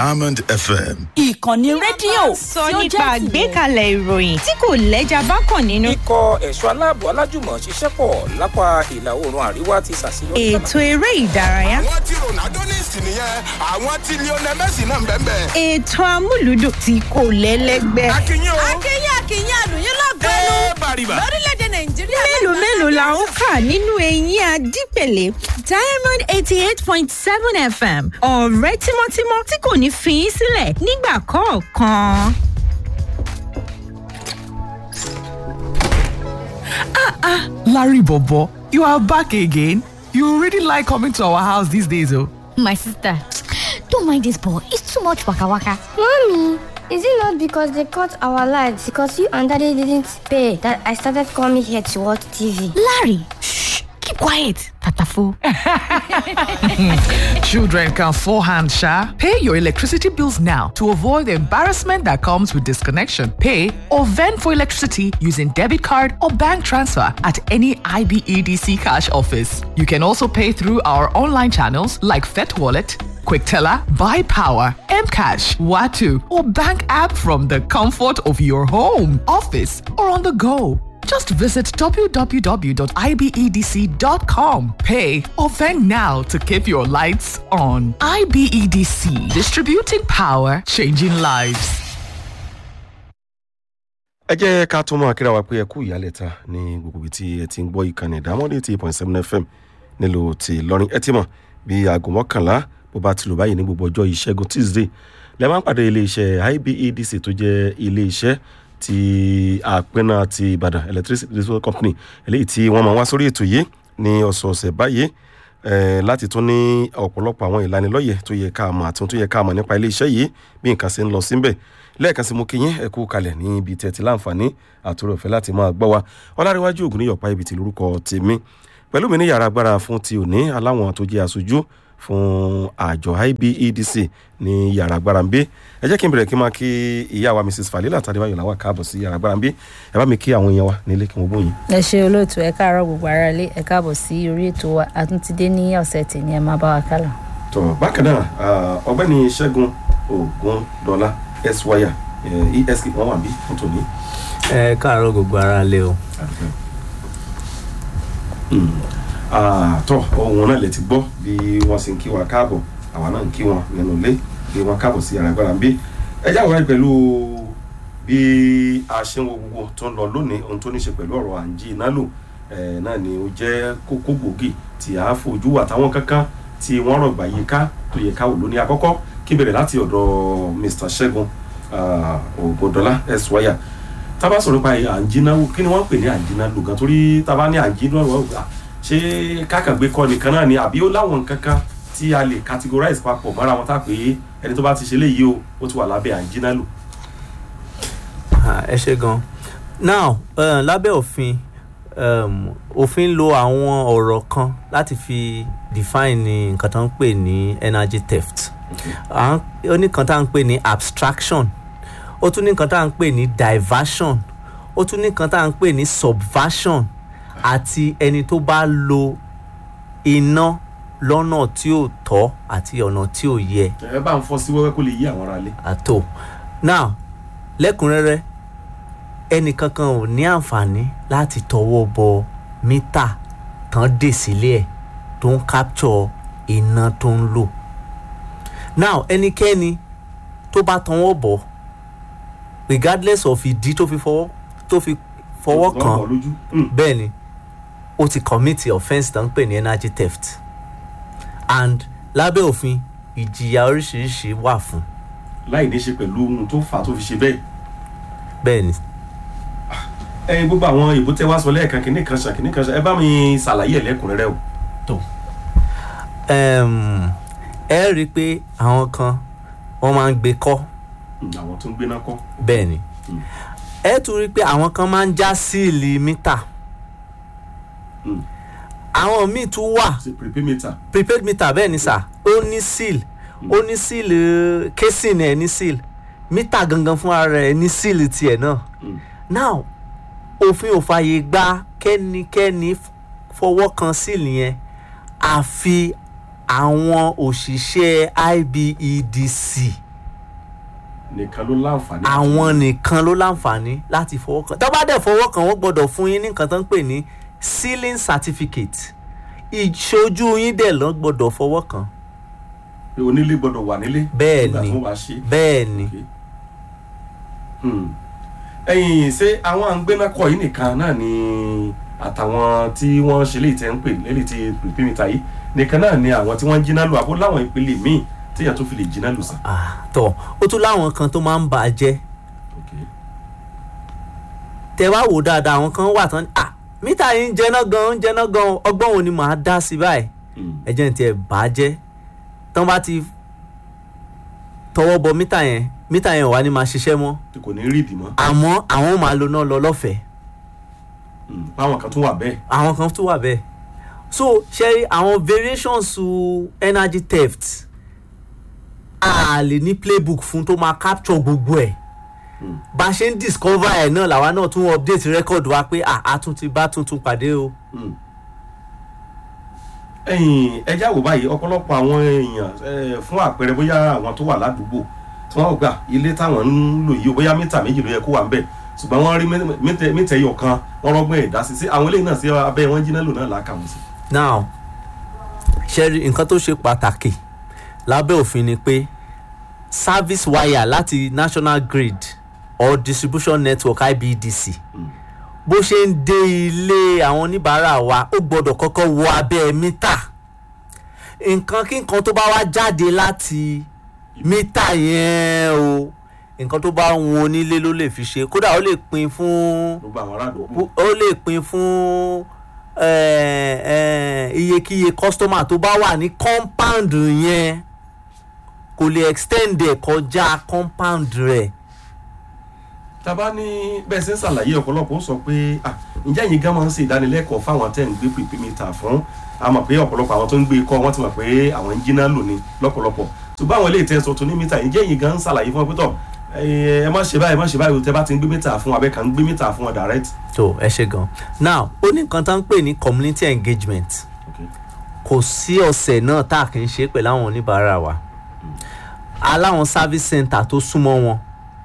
Diamond FM. ìkànnì rédíò sọ tí ó nípa jẹ́ tìrẹ. àgbékalẹ̀ ìròyìn tí kò lẹ́jà bákan nínú. ikọ̀ ẹ̀ṣọ́ aláàbò alájùmọ̀ ṣiṣẹ́ pọ̀ lápá ìlà oòrùn àríwá ti ṣàṣeyọrí. ètò eré ìdárayá. àwọn tí ronaldo ní ìsìn nìyẹn àwọn tí lionel messi náà ń bẹ́ẹ̀ bẹ́ẹ̀. ètò amúlùdùn tí kò lẹ́lẹ́gbẹ́. akínyìn o akínyìn akínyìn àlùyìn lọ́gbẹ́nu ẹ bàrìbà. lórílẹ̀‐èdè nàìjíríà. mélòó mélòó la ń kà nínú eyín adípèlé diamond eighty eight point seven fm ọ̀rẹ́ tímọ́tímọ́ tí kò ní fi í sílẹ̀ nígbà kọ̀ọ̀kan. Larry Bobo, you are back again. You really like coming to our house these days, oh. My sister, don't mind this boy. It's too much waka waka. Mommy, is it not because they cut our lights because you and daddy didn't pay that I started coming here to watch TV? Larry, shh, keep quiet. Tatafo. Children can forehand, Sha. Pay your electricity bills now to avoid the embarrassment that comes with disconnection. Pay or vend for electricity using debit card or bank transfer at any IBEDC cash office. You can also pay through our online channels like Fet Wallet, QuickTeller, Buy Power, Mcash, Watu, or bank app from the comfort of your home, office, or on the go. Just visit www.ibedc.com. Pay or vend now to keep your lights on. IBEDC, distributing power, changing lives. ẹ jẹ́ ká tún máa kíra wa pé ẹ kú ìyálẹ̀ta ní gbogbo ibi tí ẹ ti ń gbọ́ ìkànnì ìdámọ́dé ti point seven fm nílùú ti lọ́rin ẹ ti mọ̀ bí aago mọ́kànlá bó bá ti lò báyìí ní gbogbo ọjọ́ ìṣẹ́gun tuesday lẹ́ máa ń pàdé iléeṣẹ́ ibedc tó jẹ́ iléeṣẹ́ ti àpẹnà ti ìbàdàn electricity distribution company eléyìí tí wọ́n máa wá sórí ètò yìí ní ọ̀sọ̀ọ̀sẹ̀ báyìí eh, láti tún ní ọ̀pọ̀lọpọ̀ àwọn ìlanilọ́yẹ̀ tó yẹ ká mọ̀ àti ohun tó yẹ ká mọ̀ nípa iléeṣẹ́ yìí bí nǹkan ṣe ń lọ síbẹ̀ lẹ́ẹ̀kan sí mo kí yín ẹ kú kalẹ̀ ní ibi tẹ̀ tí láǹfààní àtúrò ọ̀fẹ́ láti máa gbọ́ wa ọlárẹ̀wájú ògùn níyọ̀pá ibi tí lórúkọ tèmi pẹ̀lú mi ní yàrá agbára fún ti òní aláwọn tó jẹ́ aṣojú fún àjọ ibedc ní yàrá agbára ń bí ẹ jẹ́ kí n bẹ̀rẹ̀ kí n máa kí ìyá wa mrs falila tàdébáyọ̀ làwọn káàbọ̀ sí yàrá agbára ń bí ẹ bá mi kí àwọn èèyàn wa nílé kí wọ́n bóyin. ẹ ṣe olóòtú ẹ káàárọ gbogbo ara ilé ẹ káàbọ sí orí ètò wa àtúntìdé ní ọsẹ tì ní ẹ má bá wa kálọ. tọ bákan náà ah, ọgbẹni ṣẹgun ogun dọlà eswaya esk wọn wà bí fún tòní. ẹ káàárọ gbogbo ara lé o. Ah, tọ ohun náà lè ti gbọ́ bí wọ́n sì ń kí wa káàbọ̀ àwa náà ń kí wọn nínú ilé bí wọ́n káàbọ̀ sí yàrá agbára ń bí ẹ já wáyé pẹ̀lú bí a ṣe ń wo gbogbo tó ń lọ lónìí ohun tó ní ṣe pẹ̀lú ọ̀rọ̀ à ń jí iná lò eh, náà ni ó jẹ́ kókó gbòógì tí a fojú àtàwọn kankan tí wọ́n rọ̀gbà yìí ká tó yẹ ká wò lónìí àkọ́kọ́ kí n bẹ̀rẹ̀ láti ọ̀dọ̀ mr ṣẹ́gun ògùndọ́lá ẹ̀sùwáyà tábà sọ̀rọ̀ nípa à ń jiná wò kí ni wọ́n ń pè ní à ń jiná lò gan torí tábà ní à ń jiná wò gbà ṣé kákàgbé kọ́ nìkan náà ni àbí ó láwọn nǹkan kan tí a lè categorize papọ̀ mọ́ra wọn tá pé ẹni tó bá ti ṣe léyìí o ó ti wà lábẹ́ à ń jiná lò. Ah, ẹ ṣe gan now uh, lábẹ́ òfin um, òfin lo àwọn ọ̀rọ̀ kan láti fi define nǹkan tó ń pè ní energy theft À ń- ó ní kan tá à ń pè ní abstraction ó tún ní kan tá à ń pè ní diversion ó tún ní kan tá à ń pè ní subversion àti ẹni tó bá lo iná lọ́nà tí ò tọ́ àti ọ̀nà tí ò yẹ ẹ bá ń fọ sí wẹ́wẹ́ kó lè yí àwọn ará lé. àtò now lẹ́kùnrẹ́rẹ́ ẹnìkankan ò ní àǹfààní láti tọwọ́ bọ mítà tán dè sílé ẹ̀ tó ń capture iná tó ń lò now ẹnikẹ́ni tó bá tọwọ́ bọ̀ regardless of ìdí tó fi fọwọ́ tó fi fọwọ́ kàn Lọ́wọ́ lójú. Mm. bẹ́ẹ̀ ni ó ti commit offence tó ń pè ní energy theft and lábẹ́ òfin ìjìyà oríṣiríṣi wà fún láì ní ṣe pẹ̀lú ohun tó fà á tó fi ṣe bẹ́ẹ̀. bẹ́ẹ̀ ni ẹyin gbogbo àwọn ìbò tẹ wá sọ lẹ́ẹ̀kan kìíní kan ṣàn kìíní kan ṣàn ẹ bá mi ṣàlàyé ẹ̀ lẹ́kùnrẹ́rẹ́ o. um, ẹ rí i pé àwọn kan wọ́n máa ń gbé kọ́ Mm, àwọn tó ń gbéná kọ́. bẹ́ẹ̀ ni ẹ tún rí i pé àwọn kan máa ń já síìlì mítà Mm. àwọn míì tún wà ṣe prepay meter. prepaid meter bẹ́ẹ̀ ni sà ó ní seal ó ní seal eh, casing ẹ̀ ní seal mítà gangan fúnra rẹ̀ ní seal tiẹ̀ náà Mm. now òfin ò fààyè gba kẹ́nikẹ́ni f- fọwọ́ kan seal yẹn àfi àwọn òṣìṣẹ́ ibedc nìkan ló láǹfààní. àwọn nìkan ló láǹfààní láti fọwọ́ kan tó bá dẹ̀ fọwọ́ kan wọ́n gbọ́dọ̀ fún yín ní nǹkan tó ń pè ní sealing certificate ìṣojú yín dẹ̀ lọ́ gbọ́dọ̀ fọwọ́ kan pé onílé gbọ́dọ̀ wà nílé. bẹ́ẹ̀ nígbà ni tó wàá ṣe. bẹ́ẹ̀ ni Hmm. ẹ̀yin ṣé àwọn àgbẹ̀nàkọ̀ yìí nìkan náà ni àtàwọn tí wọ́n ṣe léyìí tẹ́ ń pè lélẹ̀ tí pèpèmíta yìí nìkan náà ni àwọn tí wọ́n ń jiná lò àbó láwọn ìpele míì téèyàn tó fi lè jiná lò sàn. tọ̀ ó tún láwọn kan tó máa ń bà á jẹ́ tẹ wá wò dáadáa àwọn kan wà tán ah mítà yìí ń jẹná gan ń jẹná gan ọgbọ́n wo ni màá dá sí báyìí ẹjẹ́ ní tiẹ̀ bà á jẹ́ tán bá ti tọwọ́ bọ mítà yẹn mítà yẹn ò wá ní máa ṣiṣẹ́ mọ́ tí kò ní rí ìdì mọ́. àmọ́ àwọn máa lo náà lọ lọ́fẹ̀ẹ́ báwọn kan tún wà bẹ́ẹ̀. àwọn kan tún wà bẹ́ẹ̀ so ṣe àwọn variations to energy theft a lè ní playbook fún tó máa capture gbogbo ẹ̀ bá a ṣe ń discover ẹ̀ náà làwa náà tún update record wa pé ah a tún ti bá tuntun pàdé o. ẹ̀yin ẹjá wò báyìí ọ̀pọ̀lọpọ̀ àwọn èèyàn eh, fún àpẹẹrẹ bóyá àwọn tó wà ládùúgbò tí wọ́n gbà ilé táwọn ń lò yìí o bóyá mítà méjì ló yẹ kó wà ń bẹ̀ ṣùgbọ́n wọ́n rí mítà- mítà ẹyọ kan wọ́n rọ́gbọ́n ìdásí sí àwọn eléyìí náà sí abẹ́ wọn jiná lò náà làákàwọn sí. now ṣẹ́rí nǹkan tó ṣe pàtàkì lábẹ́ òfin ni pé service wire láti national grid or distribution network ibdc bó ṣe ń dé ilé àwọn oníbàárà wa ó gbọ́dọ̀ kọ́kọ́ wọ abẹ́ mítà nǹkan kí nǹkan tó bá wá jáde láti mítà yẹn o nǹkan tó bá wọn onílé ló lè fi ṣe kódà ó lè pin fún gbogbo àwọn ará àdúgbò. ó lè pin fún eh, eh, iyekíye customer tó bá wà ní compound yẹn kò lè extend ẹ̀ kọjá compound rẹ̀. tàbá ní bẹ́ẹ̀ ṣe ń ṣàlàyé ọ̀pọ̀lọpọ̀ ó sọ pé ah, ǹjẹ́ ẹ̀yin gan máa ń ṣe ìdánilẹ́kọ̀ọ́ fáwọn tẹ́ ń gbé pèpèmítà fún a mọ̀ pé ọ̀pọ̀lọpọ̀ àwọn tó ń gbé kọ́ wọ́n ti mọ̀ pé àwọn ń jiná lò ní lọ́pọ̀lọpọ̀ ṣùgbọ́n àwọn eléyìí tẹ́ sọ tó ní mítà ǹjẹ́ ẹ̀yin gan ń ṣàlàyé fún ọ pé tọ̀ ẹ má ṣe báyìí ẹ má ṣe báyìí o tẹ́ bá ti ń gbé mítà fún abẹ́ kan ń gbé mítà fún ọ direct. tó ẹ ṣe gan now ó ní nǹkan tá ń pè ní community engagement kò sí ọ̀sẹ̀ náà tá a kì í ṣe pẹ̀lú àwọn oníbàárà wa aláwọn service center tó súnmọ́ wọn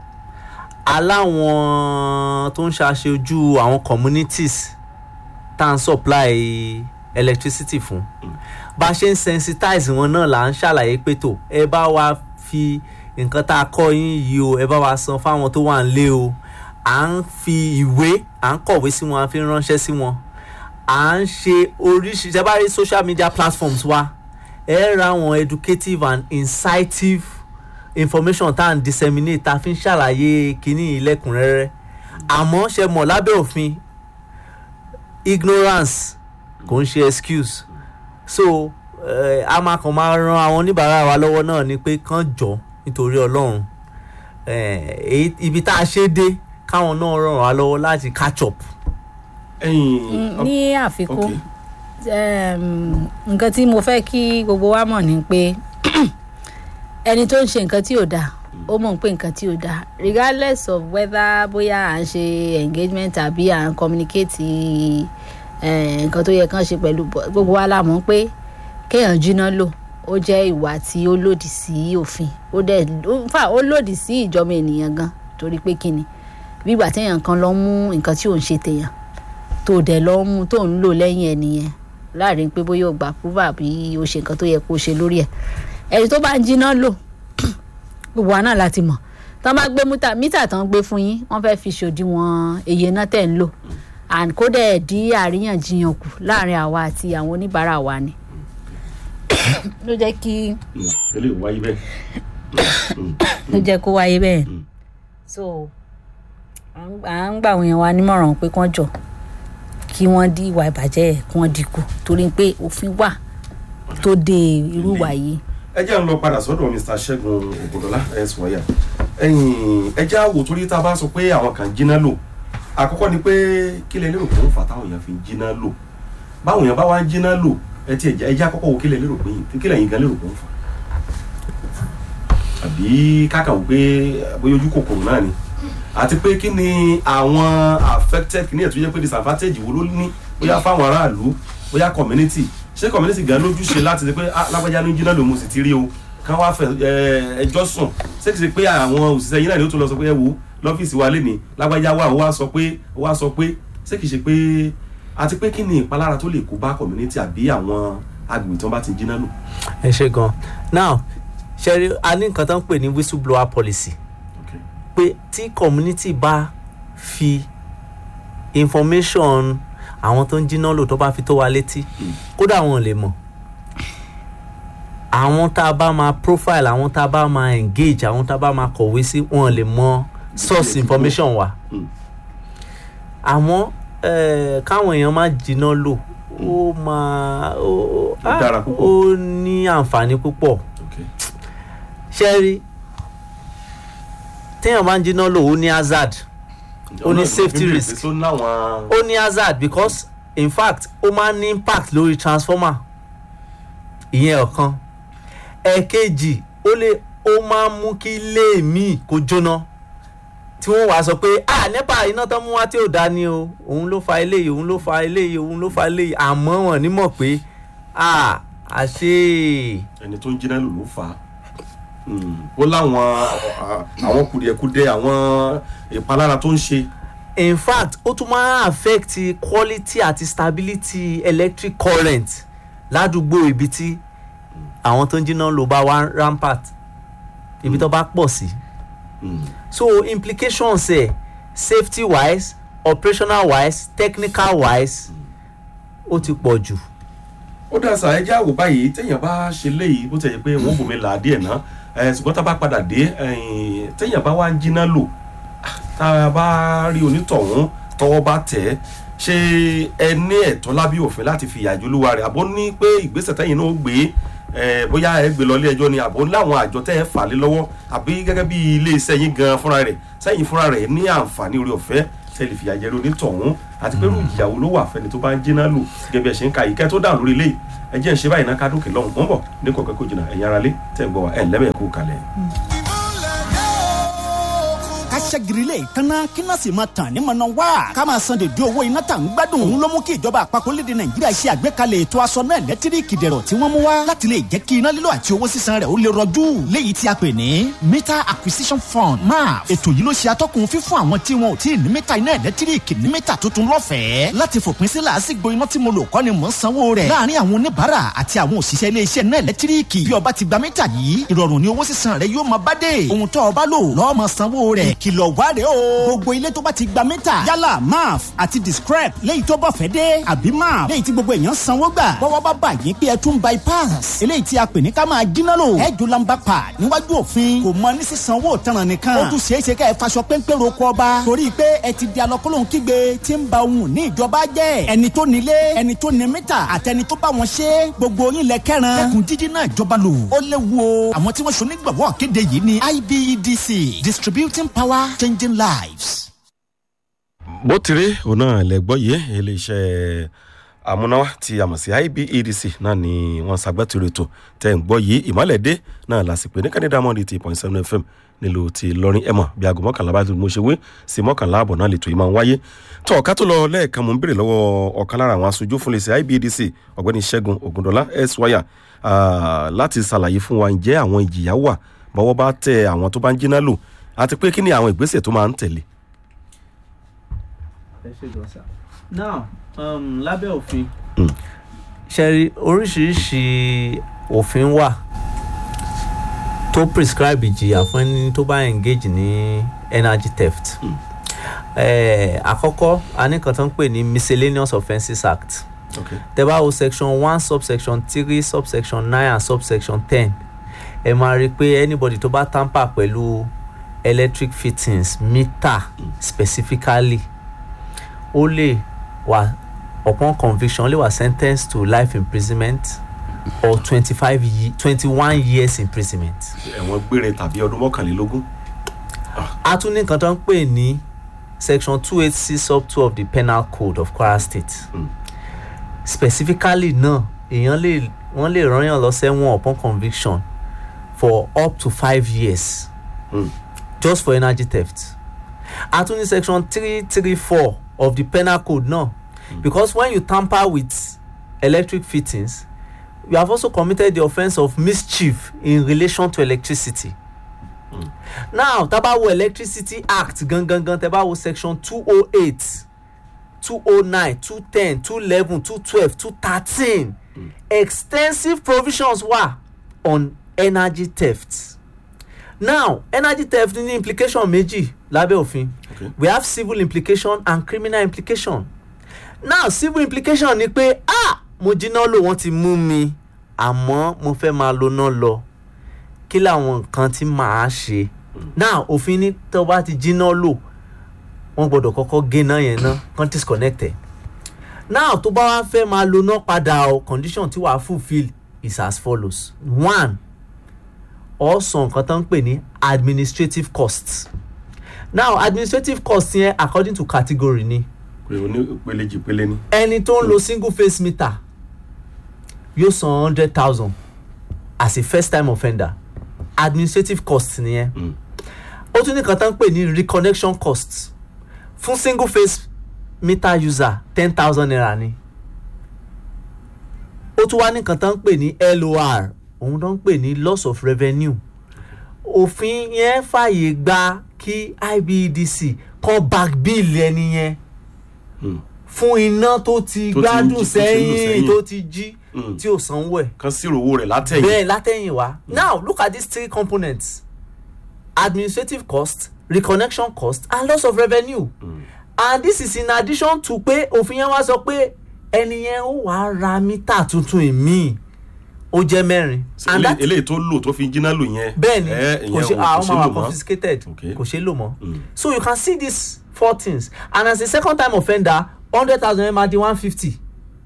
aláwọn tó ń ṣàṣojú àwọn communities tá à ń supply electricity fún bá a ṣe ń sensitize wọn náà là ń ṣàlàyé pé tó ẹ bá wa fi nǹkan tá a kọ́ yín yìí o ẹ bá wa san fáwọn tó wà ń lé o à ń fi ìwé à ń kọ̀wé sí wọn à ń fi ránṣẹ́ sí wọn à ń ṣe oríṣiríṣi ẹ bá rí social media platforms wa ẹ ra àwọn educative and incitive information tá à ń disseminate tá a fi ń ṣàlàyé kínní ìlẹ́kùnrẹ́rẹ́ àmọ́ ṣe mọ̀ lábẹ́ òfin ignorance kò ń ṣe excuse so eh, a máa kàn máa ran àwọn oníbàárà wa lọ́wọ́ náà ni pé kán jọ nítorí ọlọ́run eh, èyí- ibi tá a ṣe dé káwọn náà ràn wá lọ́wọ́ láti catch up. Mm, ní àfikún um, nǹkan tí mo fẹ́ kí gbogbo wa mọ̀ ni pé ẹni tó ń ṣe nǹkan tí ò dáa ó mọ̀ pé nǹkan tí ò dáa regardless of whether bóyá à ń ṣe engagement àbí à ń communicate eh, nǹkan tó yẹ kán ṣe pẹ̀lú gbogbo wa la mọ̀ pé kéèyàn jiná lò ó jẹ́ ìwà tí ó lòdì sí òfin ó dẹ̀ ó- in fact, ó lòdì sí ìjọba ènìyàn gan torí pé kíni bí ìgbà téèyàn kan lọ mú nǹkan tí ò ń ṣe tèèyàn tó dẹ̀ lọ mú tó ń lò lẹ́yìn ẹ̀ nìyẹn láàrin pé bóyá o gbà púpà bí o ṣe nǹkan tó yẹ kó o ṣe lórí ẹ̀ ẹni tó bá ń jiná lò gbogbo wa náà láti mọ̀ tán bá gbé mítà mítà tán gbé fún yín wọ́n fẹ́ fi ṣòdiwọ̀n iye náà tẹ̀ ń lò and kó dẹ̀ dí àríyànjiyàn kù láàrin àwa àti àwọn oníbàárà wa ni ló jẹ́ kí eléyìí wáyé bẹ́ẹ̀. ló jẹ́ kó wáyé bẹ́ẹ̀ so à ń- à ń gbà àwọn èèyàn wa nímọ̀ràn pé kán jọ kí wọ́n dí ìwà ìbàjẹ́ ẹ̀ kí wọ́n dínkù torí pé òfin wà tó de irú ìwà yìí. ẹ jẹ́ ń lọ padà sọ́dọ̀ mr ṣẹ́gun ògùndọ́lá ẹ̀ sọ̀yà ẹ̀yìn ẹ jẹ́ àwò torí tá a bá sọ pé àwọn kan jiná lò àkọ́kọ́ ni pé kí lẹ lérò pé ó fà táwọn èèyàn fi ń jiná lò báwọn èèyàn bá wá ń jiná lò ẹ ti ẹ jẹ́ àkọ́kọ́ wo kí lẹ lérò pé yìí kí lẹ́yìn gan lérò pé ó fà àbí káàkà wò pé bóyá ojú kòkòrò náà ni àti pé kí ni àwọn affected kí ni ẹ̀ tó yẹ pé disadvantage wo ló ní bóyá fáwọn aráàlú bóyá community ṣé community gan lójúṣe láti ṣe pé ah lágbájá ní jiná lò mo sì ti rí o kán wá fẹ ẹ, ẹjọ́ sùn ṣé kìí ṣe pé àwọn òṣìṣẹ́ yín náà ni ó tún lọ sọ pé ẹ wo lọ́fíìsì wa lé ní lágbájá wa ó wá sọ pé ó wá sọ pé ṣé kìí ṣe pé àti pé kí ni ìpalára tó lè kó bá community àbí àwọn agbègbè tí wọ́n bá ti jiná lò. ẹ ṣe gan now ṣe a ní nǹkan tó ń pè ní whistleblower policy pé tí community bá fi information àwọn tó ń jiná lò tó bá fi tó wa létí kódà wọn ò lè mọ̀ àwọn tá a bá máa profile àwọn tá a bá máa engage àwọn tá a bá máa kọ̀wé sí wọn lè mọ source information wa àmọ́ eh, káwọn èèyàn má jiná lò ó máa ó Ó dára púpọ̀. ó ní àǹfààní púpọ̀ ṣe rí téèyàn bá ń jiná lò ó ní hazard ó ní safety risk tó náwọn. ó ní hazard because in fact ó máa ń ní impact lórí transformer ìyẹn ọ̀kan ẹ̀ẹ̀kejì ó lè ó máa ń mú kí ilé míì kó jóná tí wọ́n wàá sọ pé ah nepa iná tán mú wá tí ò dá ni o òun ló fa eléyìí òun ló fa eléyìí òun ló fa eléyìí àmọ́ wọn ní mọ̀ pé ah àṣé ẹni tó ń jiná lò ló fà á Mm. ó láwọn à- àwọn kùdìẹ̀kudiẹ àwọn ìpalára tó ń ṣe. in fact ó tún máa ń affect quality àti stability electric current ládùúgbò ibi tí àwọn tó ń jiná lò bá wá rampart ibi tó bá pọ̀ sí. so implications ẹ̀ safety wise operational wise technical wise ó ti pọ̀ jù. ó dá sà ẹjẹ́ àwò báyìí téèyàn bá ṣe léyìí bó ti yẹ pé wọ́n bomi là á díẹ̀ ná ẹ̀, ṣùgbọ́n tá a bá padà dé ẹ̀yìn, téèyàn bá wá ń jiná lò ah, tá a bá rí onítọ̀hún tọwọ́ bá tẹ̀ ẹ́ ṣé ẹ ní ẹ̀tọ́ lábí òfin láti fi ìyàjò olúwa rẹ̀ àbó ní pé ìgbésẹ̀ tẹ́yìn náà gbé ẹ̀, bóyá ẹ gbé lọ ilé ẹjọ́ ni àbó láwọn àjọ tẹ́ ẹ fà lé lọ́wọ́ àbí gẹ́gẹ́ bí ilé iṣẹ́ yín gan fúnra rẹ̀ sẹ́yìn fúnra rẹ̀ ní àǹfààní orí ọ̀fẹ́ tẹ́lẹ̀ fìyà jẹ onítọ̀hún àti pé irú ìyàwó ló wà fẹ́ni tó bá ń jiná lò gẹ́gẹ́ bí ẹ ṣe ń ka yìí kẹ́ tó dáhùn lórí eléyìí ẹ jẹ́ ń ṣe báyìí náà ká dókè lọ́hùn mọ́ bọ̀ ní kọ̀ọ̀kan kò jìnnà ẹ̀yin aráalé tẹ̀ ń gbọ́ wa ẹ̀ lẹ́bẹ̀ẹ́ kú kalẹ̀. ká ṣẹ́girilé kanna kí náà sì máa tàn ní mọ̀nà wá. ká máa san dèdè owó iná tà ń gbádùn. òun ló mú kí ìjọba àpapọ̀ lédè nàìjíríà ṣe àgbékalẹ̀ ètò aṣọ náà lẹ́tíríkì dẹ̀rọ̀ tí wọ́n mú wá. láti lè jẹ́ kí iná lílo àti owó sísan rẹ̀ ó lè rọjú. léyìí tí a pè ní meter acquisition fund maf. ètò yìí ló ṣe atọ́kùn fífún àwọn tí wọn ò tí ì ní mítà iná ẹ̀lẹ́tíríkì ní mítà tuntun lọ́fẹ̀ẹ́. láti fòpin sí làásìgbò iná tí mo lò kọ́ ni mò ń sanwó rẹ̀. láàárín àwọn oníbàárà àti àwọn òṣìṣẹ́ iléeṣẹ́ náà ẹ̀lẹ́tíríkì. bí ọba ti gba mítà yìí ìrọ̀rùn ni owó sísan rẹ̀ yóò máa bá dé. ohun tó ọba lò lọ́ọ́ máa sanwó rẹ̀. ìkìlọ̀ wá rèé o. gbogbo ilé tó bá ti gba mítà yálà maf àti discrep léyìí tó bọ̀ fẹ́ dé àbí maf léyìí tí gbogbo èèyàn sanwó gbà. bọ́wọ́ bá bà yín pé ẹ tún bypass. eléyìí tí a pè ní ká máa jiná lò. ẹ jù lamba pa níwájú òfin kò mọ ní sísanwó tanràn nìkan. ó tún ṣeé ṣe ká ẹ faṣọ péńpé roko ọba. torí pé ẹ ti di alọ́kọ́lóhùn kígbe tí ń ba ohun ní ìjọba jẹ́. ẹni tó nílé ẹni tó ní mítà àtẹni tó bá wọn ṣe gbogbo yín lẹ kẹran. lẹkùn jíjí náà ìjọba lò. ó léwu o. àwọn tí wọ́n ṣe onígbàwọ́ kéde yìí ni ibedc distributing power changing lives. bó ti rí òun náà lẹ́gbọ́ yìí iléeṣẹ́ amúnáwá tí a mọ̀ sí ibedc náà ni wọ́n ṣàgbẹ́tìrò ètò tẹ̀ ń gbọ́ yìí ìmọ̀lẹ́dẹ́ náà lásìkò ní kẹ́ndé diamond eighty point seven fm nílùú ti lọrin ẹ̀mọ̀ bí aago mọ́kànlá bá ti mo ṣe wé sí mọ́kànlá àbọ̀ náà lè tó yìí máa ń wáyé tó ọ̀ká tó lọ lẹ́ẹ̀kan mo ń béèrè lọ́wọ́ ọ̀kan lára àwọn aṣojú fún iléeṣẹ́ ibedc ọ̀gbẹ́ni ṣẹ́gun ògùndọ́lá ẹ̀sùwáyà láti ṣàlàyé fún wa ǹjẹ́ àwọn ìjìyà wà bọ́wọ́ bá tẹ àwọn tó bá ń jiná lò àti pé kí ni àwọn ìgbésẹ̀ tó máa ń tẹ̀lé. ẹ ṣe gan sa. now um, lábẹ́ òfin ṣẹ́rí oríṣiríṣi òfin wà tó prescribe ìjìyà fún ẹni tó bá engage ní energy theft. Eh, àkọ́kọ́ a ní kan tó ń pè ní miscellaneous offences act Okay. tẹ bá wo section one subsection three subsection nine and subsection ten ẹ máa rí i pé anybody tó bá tamper pẹ̀lú electric fittings meter specifically ó lè wà upon conviction ó lè wà sentenced to life imprisonment or twenty-five ye twenty-one years imprisonment. ẹ̀wọ̀n gbére tàbí ọdún mọ́kànlélógún. a tún ní nǹkan tó ń pè ní section two eight six sub two of the penal code of kwara state specifically náà èèyàn lè wọ́n lè rányàn lọ sẹ́wọ̀n upon conviction for up to five years Mm. just for energy theft a tún ní section three three four of the penal code náà because when you tamper with electric fittings you have also committed the offence of mischief in relation to electricity. now tá a bá wo electricity act gangan tẹ bá wo section two oh eight two oh nine two ten two eleven two twelve two thirteen extensive provisions wà on energy theft now energy theft ní implication méjì lábẹ́ òfin Okay. we have civil implication and criminal implication now civil implication ni pé ah mo jiná lò wọ́n ti mú mi àmọ́ mo fẹ́ máa lo náà lọ kí làwọn nǹkan tí màá ṣe now òfin ní tó bá ti jiná lò wọ́n gbọ́dọ̀ kọ́kọ́ gé náà yẹn ná kán disconnect ẹ̀ now tó bá wá fẹ́ máa lo náà padà o condition tí wàá fulfil is as follows one ọ̀sán nǹkan tó ń pè ní administrative costs now administrative costs yẹn according to category ni pé oní ìpele jìpele ni. ẹni tó ń lo single face meter yóò san hundred thousand as a first time offender administrative cost nìyẹn ó tún ní kan tó ń pè ní reconnection cost fún single face meter user ten thousand naira ni ó tún wá ní kan tó ń pè ní lor òun tó ń pè ní loss of revenue òfin yẹn fàyè gba kí ibedc kan back bill ẹni yẹn fún iná tó ti Tó ti ń jí- gbádùn tó ti ń lò sẹ́yìn sẹ́yìn. tó ti jí Mm. tí ò sanwó ẹ̀ kan sírò owó rẹ̀ látẹ̀yìn. bẹ́ẹ̀ látẹ̀yìn wá now look at these three components administrative cost reconnection cost and loss of revenue and this is in addition to pé òfin yẹn wá sọ pé ẹni yẹn ó wàá ra mítà tuntun ìmíì ó jẹ́ mẹ́rin and Elé- that eléyìí tó lò tó fi jiná lò yẹn. bẹ́ẹ̀ni ẹ, kò ìyẹn ṣe ò- àwọn ṣe máa lò wà mọ́. confiscated Okay. kò ṣe lò mọ́ so you can see these four things and as a second time offender hundred thousand naira di one fifty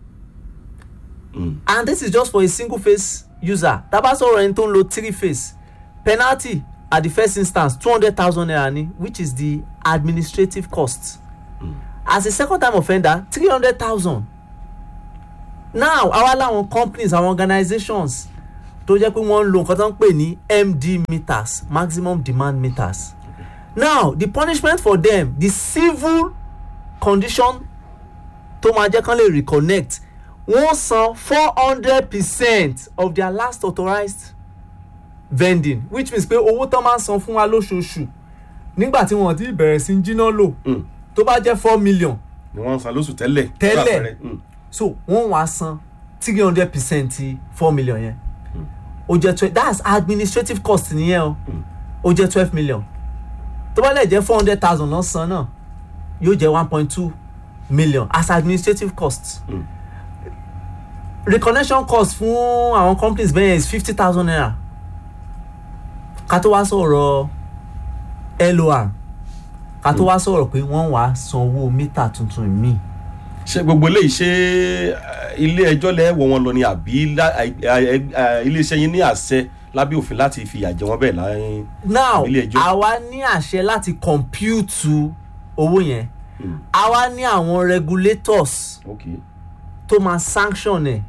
and this is just for a single face user tábà sọ̀rọ̀ ẹni tó ń lo three face penalty at the first instance two hundred thousand naira ni which is the administrative cost as a second time offender three hundred thousand now àwa làwọn companies àwọn organizations tó jẹ́ pé wọ́n ń lo nǹkan tó ń pè ní md meters maximum demand meters now the punishment for them the civil condition tó máa jẹ́ kán lè reconnect wọ́n san four hundred percent of their last authorized vending which means pé owó tán máa ń san fún wa lóṣooṣù nígbà tí wọ́n ti bẹ̀rẹ̀ sí í jiná lò tó bá jẹ́ four million ni wọ́n ń san lóṣù tẹ́lẹ̀. fún tẹ́lẹ̀ àpẹẹrẹ. Mm. so wọ́n wá san three hundred percent ti four million yẹn ó jẹ́ twelve that's administrative cost nìyẹn o ó jẹ́ twelve million tó bá lè jẹ́ four hundred thousand lọ́n san náà yóò jẹ́ one point two million as administrative cost reconnection cost fún àwọn companies bẹ́ẹ̀ is fifty thousand naira ká tó wá sọ̀rọ̀ lor ká tó wá sọ̀rọ̀ pé wọ́n wá sanwó mítà tuntun míì ṣé gbogbo eléyìí ṣe eh, ilé ẹjọ́ lẹ́wọ̀ wọn lọ ni àbí lá- eh, eh, eh, iléeṣẹ́ yín ní àṣẹ lábẹ́ òfin láti fìyà jẹ wọ́n bẹ́ẹ̀ láyé now ilé ẹjọ́. àwa ní àṣẹ láti compute owó yẹn àwa ní àwọn regulators Okay. tó máa sanction ẹ̀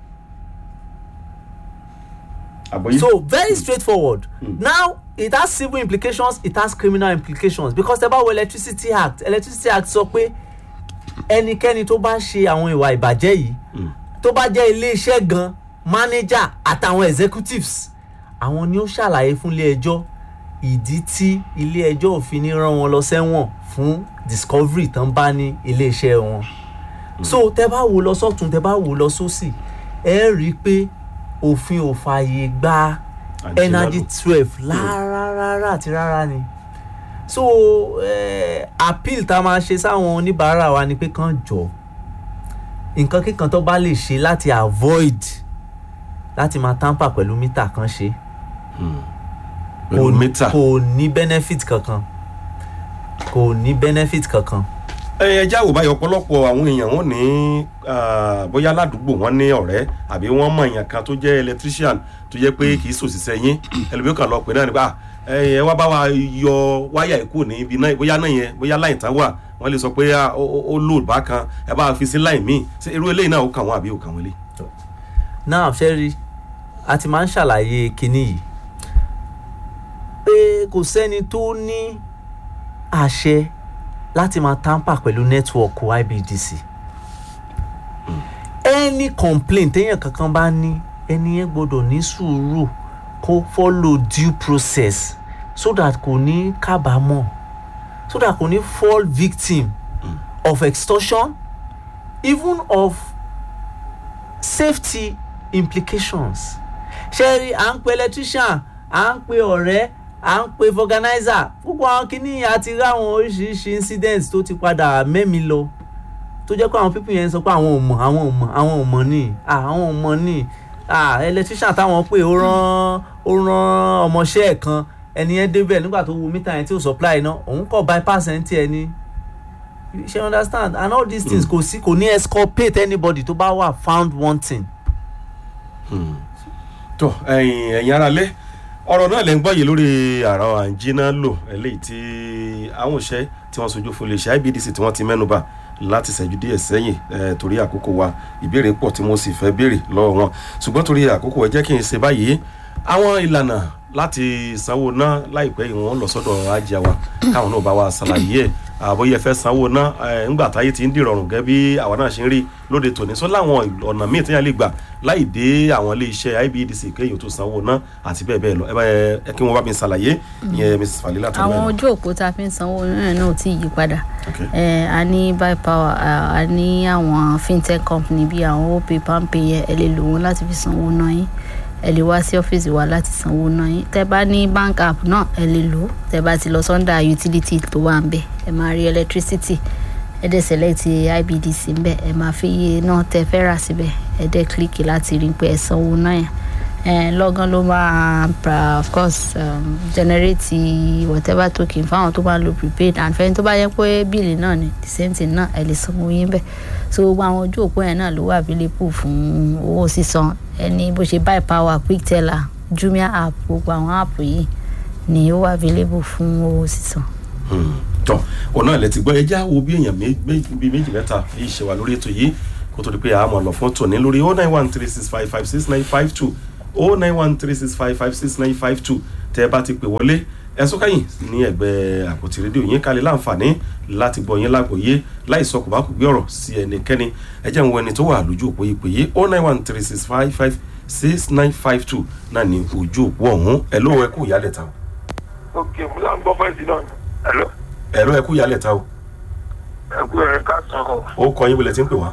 àbọ̀yé. so very straightforward now it has civil implications it has criminal implications because tẹ bá wo electricity act electricity act sọ pé ẹnikẹ́ni tó bá ṣe àwọn ìwà ìbàjẹ́ yìí tó bá jẹ́ iléeṣẹ́ gan manager àtàwọn executives àwọn ni ó ṣàlàyé fún ilé ẹjọ́ ìdí tí ilé ẹjọ́ òfin ní rán wọn lọ sẹ́wọ̀n fún discovery tán bá ní iléeṣẹ́ wọn so tẹ bá wò lọ sọ́tún tẹ bá wò lọ sósì ẹ rí i pé òfin ò fààyè gba Àjẹmọ́lò. energy twelve rárá rárá àti rárá ni so eh, appeal tá a máa ṣe sáwọn oníbàárà wa ni pé kán jọ nǹkan kíkan tó bá lè ṣe láti avoid láti máa tamper pẹ̀lú mítà kan ṣe Pẹ̀lú Kò- mítà. kò ní benefit kankan kò ní benefit kankan. ẹ já wò báyìí ọ̀pọ̀lọpọ̀ àwọn èèyàn wọn ní ah, bóyá ládùúgbò wọn ní ọ̀rẹ́ àbí wọ́n mọ̀ èèyàn kan tó jẹ́ electrician tó jẹ́ pé kì í sòṣìṣẹ́ yín ẹlòmíràn kan lọ pè náà nípa ẹ wá bá wa yọ wáyà ìkú ní ibi náà bóyá náà yẹn bóyá láì tán wà wọ́n lè sọ pé ah, ó- ó ó lò bákan ẹ bá wa fi sí láì míì ṣé irú eléyìí náà ó kàn wọ́n àbí ó kàn wọ́n lé. náà ṣe rí a ti máa ń ṣàlàyé kinní yìí pé kò sẹ́ni tó ní àṣẹ láti máa tamper pẹ̀lú nẹ́tíwọ̀kù ibdc any complaint téèyàn kankan bá ní ẹni yẹn gbọ́dọ̀ ní sùúrù kó follow due process so that kò ní kábàámọ̀ so that kò ní fall victim of extortion even of safety implications ṣe rí à ń pe electrician à ń pe ọ̀rẹ́ à ń pe organizer púpọ̀ àwọn kìíní àti rí àwọn oríṣiríṣi incidents tó ti padà mẹ́mi lọ tó jẹ́ pé àwọn people yẹn sọ pé àwọn ò mọ̀ àwọn ò mọ̀ àwọn ò mọ̀ ní àwọn ò mọ̀ ní electrician táwọn pè ó rán ó rán ọmọọṣẹ́ ẹ̀ kan ẹni yẹn débẹ̀ nígbà tó wo mítà yẹn tí ò supply iná òun kọ̀ bypass ẹ̀ ń tiẹ̀ ni ṣe understand and all these things kò sí kò ní exculpate anybody tó bá wà found wanting. tó ẹ̀yin ẹ̀yin ara lé ọ̀rọ̀ náà lẹ́ ń gbọ́ yìí lórí àrà àǹjínà lò eléyìí tí àwọn òṣẹ́ tí wọ́n sojú fún iléeṣẹ́ ibdc tí wọ́n ti mẹ́nuba láti ṣẹ́jú díẹ̀ sẹ́yìn torí àkókò wa ìbéèrè pọ̀ tí mo sì fẹ́ béèrè lọ́wọ́ wọn ṣùgbọ́n torí àkókò ẹ jẹ́ kí n ṣe báyìí àwọn ìlànà láti sanwó ná láìpẹ́ yìí wọ́n lọ sọ́dọ̀ ajá wa káwọn náà bá wa ṣàlàyé ẹ̀ àbóyẹ fẹ́ sanwó ná ńgbà táyé ti ń dìrọ̀rùn gẹ́gẹ́ bí àwa náà ṣe ń rí lóde tòní sọ láwọn ọ̀nà míì téèyàn lè gbà láì dé àwọn ilé iṣẹ́ ibedc kéèyàn tó sanwó ná àti bẹ́ẹ̀ bẹ́ẹ̀ lọ ẹ kí wọ́n bá mi ṣàlàyé ìyẹn mrs falila tó àwọn ojú òpó tá a fi ń sanwó náà náà ò tí ì yí padà a ní buy power a ní àwọn fintech company bíi àwọn opay palmpay yẹn ẹ lè lò wọn láti fi sanwó náà yín ẹ lè wá sí ọ́fíìsì wa láti sanwó náà yín tẹ bá ní bank app náà ẹ lè lò ó tẹ bá ti lọ sọ́ndà utility tó wà ń bẹ ẹ máa rí electricity ẹ dẹ̀ select ibdc ń bẹ ẹ máa fi iye náà tẹ fẹ́ rà síbẹ̀ ẹ dẹ̀ click láti rí pé ẹ sanwó náà yẹn ẹ lọ́gán ló máa of course um, generate whatever token fáwọn tó bá ń lo prepaid and fẹ́ni tó bá yẹ pé bíìlì náà ni the same thing náà ẹ lè sanwó yín bẹ́ẹ̀ so gbogbo àwọn ojú òpó yẹn náà ló wà available fún owó sísan ẹni bó ṣe buy power quick teller jumia app gbogbo àwọn app yìí ni ó wà available fún owó sísan. tọ òun náà lẹ ti gbọ́ ẹjá wo bí èèyàn bíi méjì mẹ́ta yìí ṣe wà lórí ètò yìí kó tó di pé àmọ̀ lọ fún tòní lórí oh nine one three six five five six nine five two oh nine one three six five five six nine five two tẹ́ ẹ bá ti pè wọlé ẹ̀sùn káyìn ní ẹ̀gbẹ́ àpótí rédíò yín kálí láǹfààní láti gbọ́ yín lágbòye láì sọ kò bá kò gbé ọ̀rọ̀ sí ẹnikẹ́ni ẹ jẹ́ ń wo ẹni tó wà lójú òpó ìpè yìí oh nine one three six five five six nine five two náà ní ojú òpó ọ̀hún ẹ̀ ló ẹ kú ìyálẹ̀ ta o. ok mo náà ń gbọ́ fẹ́ǹsì náà ẹ̀ lọ. ẹ̀ ló ẹ kú ìyálẹ̀ ta o. ẹ kú ẹ̀ ká sàn o. ó kọ yín bọ̀lẹ̀ tí ń pè wá.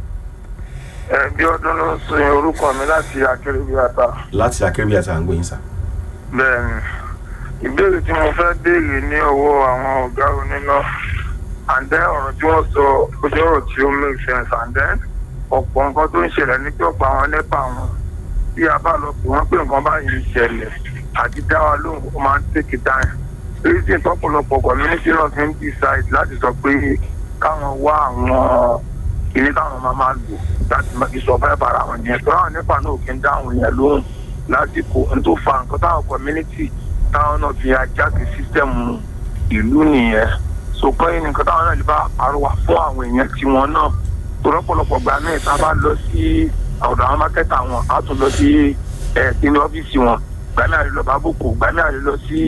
ẹ bí ọdún ló ń sọ orúkọ mi láti akérèbíàtà. láti akérèbíàtà à ń gbé yín sá. bẹ́ẹ̀ni ìbéèrè tí mo fẹ́ béèrè ní ọwọ́ àwọn ọ̀gá oníná and then ọ̀rọ̀ tí wọ́n sọ ojú ọ̀rọ̀ tí ó make sense and then ọ̀pọ̀ nǹkan tó ń ṣẹlẹ̀ ní pé ọ̀pọ̀ àwọn nípa wọn bí a bá lọ pè wọ́n pé nǹkan báyìí ń ṣẹlẹ̀ àti dá wa lóhùn ó máa ń take time reason tọ́pọ̀lọpọ̀ community náà fi ń decide láti sọ pé káwọn wá àwọn ilé táwọn máa máa lò láti máa fi survive ara wọn yẹn tó àwọn nípa náà kì í dáhùn yẹn lóhùn lásìkò n tó fa nǹkan táwọn community táwọn náà fi ajáde sísẹ́mù ìlú nìyẹn so pé nǹkan táwọn náà lè bá àrùwà fún àwọn èèyàn tiwọn náà tó rọpòlọpọ̀ gbà náà tá a bá lọ sí ọ̀dọ̀ àwọn mákẹ́tà wọn á tún lọ sí ẹ̀ sínú ọ́fíìsì wọn gbà náà lè lọ bá bòkò gbà náà lè lọ sí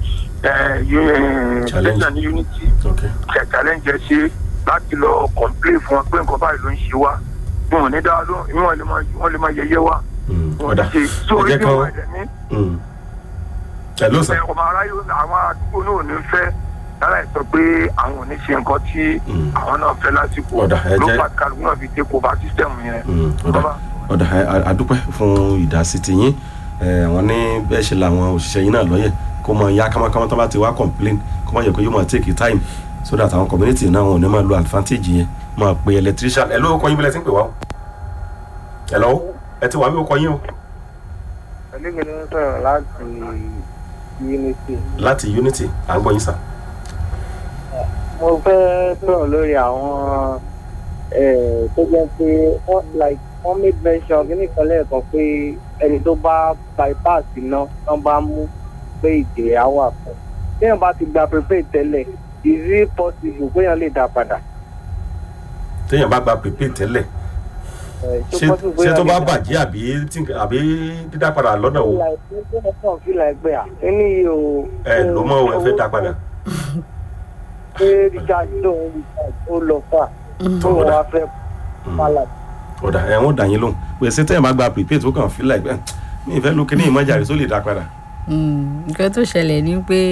ṣẹlẹ̀ ní unity ṣẹ̀ challenge ṣe láti lọ complain fún wọn pé nǹkan báyìí ló ń ṣe wá wọn ò ní dá lóhùn wọn lè máa yẹyẹ wá ọ̀dà ẹ jẹ́ kán ẹ ló sàn. ọmọ aráyé àwọn àdúgbò náà ò ní fẹ́ lára ẹ̀ sọ pé àwọn ò ní ṣe nǹkan tí àwọn náà fẹ́ lásìkò ló bá kálukú náà fi dé kó bá sísítẹ̀mù yẹn. ọ̀dà àdúpẹ́ fún ìdásí tiyín àwọn ní bẹ́ẹ̀ ṣe làwọn òṣìṣẹ́ yín náà lọ́yẹ̀ kó mọ ya kámákámá tó bá ti wá complain kó mọ yẹ kó yóò máa take time so that àwọn community náà wọn ò ní máa lo advantage yẹn máa pe electrician ẹ ló kọ́ yín bí lẹ ti ń pè wá o ẹ lọ́wọ́ ẹ ti wà mí ó kọ́ yín o. ẹlẹ́gbẹ̀ẹ́ ló ń sọ̀rọ̀ láti unity. láti unity à ń gbọ́ yín sà. mo fẹ́ sọ̀rọ̀ lórí àwọn tó jẹ́ pé wọ́n like wọ́n make mention kí nìkan lẹ́ẹ̀kan pé ẹni tó bá bypass iná tán bá mú pé ìjìyà á wà fún téèyàn bá ti gba prepaid tẹ́lẹ̀ is it possible péèyàn lè dá padà. téèyàn bá gba prepaid tẹ́lẹ̀ ṣé tó bá bàjẹ́ àbí àbí dídá padà lọ́nà o. ẹ ló mọ ẹ fẹ́ dá padà. ṣé richard lóun richard ó lọ fà tó wàá fẹ́ pàlà ọ̀dà ẹ̀ wọ́n dà yín lóhùn pèsè tẹ́yìn bá gba prepaid tó kàn fi láì pẹ́ mi ìfẹ́ lókè ní ìmọ̀jà rẹ̀ tó lè dá padà. Mm, nǹkan tó ṣẹlẹ̀ ni pé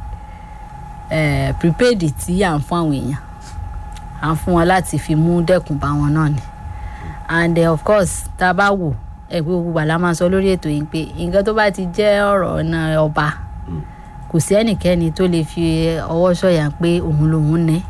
eh, prepaid tí à ń fún àwọn èèyàn à ń fún wọn láti fi mú dẹ́kun bá wọn náà ni and eh, of course tá a bá wò ẹ pé gbogbo àlá máa sọ lórí ètò yìí pé nǹkan tó bá ti jẹ́ ọ̀rọ̀ ọ̀nà ọba kò sí ẹnikẹ́ni tó lè fi ọwọ́ sọ̀yà pé òun lòun ní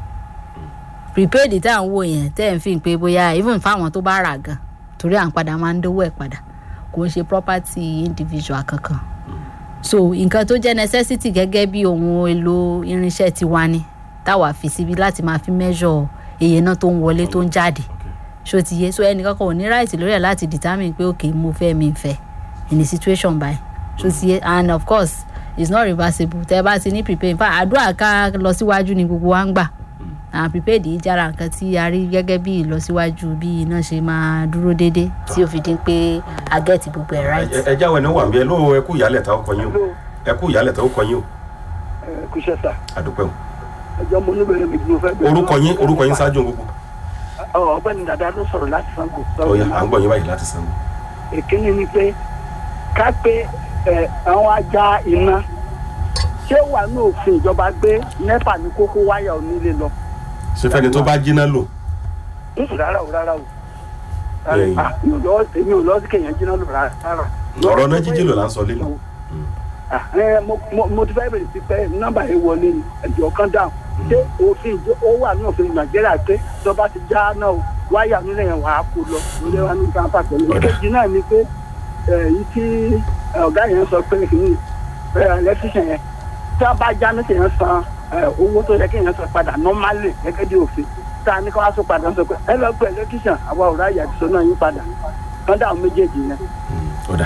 prepaid tá à ń wò yẹn tẹ́ ẹ̀ ń fi pé bóyá even fáwọn tó bá rà gan torí à ń padà máa ń dówó ẹ̀ padà kò ń ṣe property individual kankan so nǹkan tó jẹ́ necessity gẹ́gẹ́ bí ohun èlò irinṣẹ́ tiwa ni táwa fi síbi láti máa fi measure iye náà tó ń wọlé tó ń jáde ṣó ti yé so ẹnìkan kan ò ní right lórí ẹ̀ láti determine pé ok mo fẹ́ mi fẹ́ in a situation by ṣó ti yé and of course it's not reversible tẹ́ bá ti ní prepaid in fact àdúrà ká lọ síwájú ni gbogbo wa ń gbà àwọn prepaid yìí jára nǹkan tí a rí gẹ́gẹ́ bí ìlọsíwájú bí iná ṣe máa dúró déédéé tí ó fi dín pé a get gbogbo ẹ̀ right. ẹ jáwé ní wà ń bí ẹ lóò ẹ kú ìyálẹ̀ ta ó kọ yín o ẹ kú ìyálẹ̀ ta ó kọ yín o kúṣẹ́ sà àdúpẹ́ o. ẹjọ́ mo ní bẹ̀rẹ̀ méjì mo fẹ́ bẹ̀rẹ̀. orúkọ yín orúkọ yín ṣáájú gbogbo. ọ ọgbẹ́ni dada ló sọ̀rọ̀ láti sango. ó yá à ń gbọ́ yín báyìí láti sanwó. èkínní ni pé ká pé ẹ àwọn ajá iná ṣé wà ní òfin ìjọba gbé nepa ní kókó wáyà onílé lọ. ṣe fẹ́ni tó bá jiná lò. Mm, rárá o rárá o Ẹ̀yìn. Ah, mi ò lọ èmi ò lọ sí kéèyàn jiná lò rárá. ọ̀rọ̀ náà jíjí lò là ń sọ lé lọ. Ah, ẹ, mo- mo- mo ti fẹ́ bèrè sí pé nọ́mbà yẹn wọlé ni ẹ̀jọ̀ kan dáhùn ṣé òfin ìjọ ó wà ní òfin nàìjíríà pé ìjọba ti já náà o, wáyà nílẹ̀ yẹn wàá kó lọ lórí wa ní káńpà pẹ̀lú ìkejì náà ni pé èyí tí ẹ, ọ̀gá yẹn sọ pé kìíní ẹlẹ́tíṣàn yẹn tí wọ́n bá já ní kéèyàn san ẹ, owó tó yẹ kéèyàn san padà nọ́málì gẹ́gẹ́ bí òfin tá a ní kí wọ́n á sọ padà sọ pé ẹ lọ pé ẹlẹ́tíṣàn àwa ò ráyè àti sọ náà yín padà kán dáhùn méjèèjì yẹn. ọ̀dà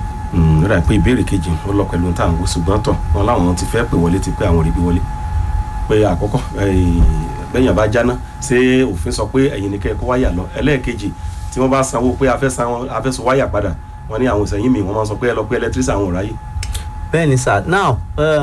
ó dà pé ìbéèrè kejì ó lọ pẹ̀lú táwọn wo ṣùgbọ́n tọ̀ wọn láwọn ti fẹ́ pè wọlé ti pé àwọn rí bí wọlé pé àkọ́kọ́ eh, bẹ́yàn bá jáná ṣé òfin sọ pé ẹ̀yin ni kẹ́ ẹ kó wáyà lọ ẹlẹ́ẹ̀kejì tí wọ́n bá sanwó pé a fẹ́ san a fẹ́ sọ wáyà padà wọ́n ní àwọn ìsẹ̀yìn mi wọ́n máa sọ pé ẹ lọ pé ẹlẹ́tírísì àwọn ò ráyè. bẹ́ẹ̀ ni sir now. Uh,